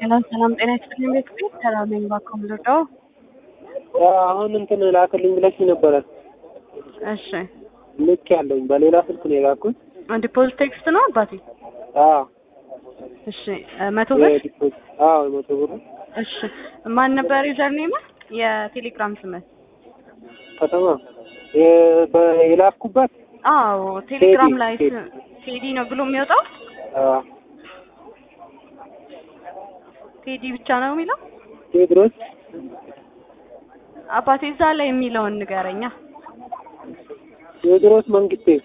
ሰላም ሰላም፣ ጤና ይስጥልኝ ቤተሰብ ሰላም ነኝ። እባክዎ ምንድነው? አሁን እንትን ላክልኝ ብለሽኝ ነበረ። እሺ ልክ ያለኝ በሌላ ስልክ ነው የላኩት። ዲፖዚት ቴክስት ነው አባቴ? አዎ እሺ መቶ ብር የዲፖዚት አዎ የመቶ ብር እሺ ማን ነበር ዩዘር ኔም የቴሌግራም ስምህ? ከተማ የ- በ- የላኩበት አዎ ቴሌግራም ላይ ቴዲ። ስ- ቴዲ ነው ብሎ የሚወጣው አዎ ቴዲ ብቻ ነው የሚለው ቴድሮስ አባቴ እዛ ላይ የሚለውን ንገረኛ። ቴዎድሮስ መንግስቴ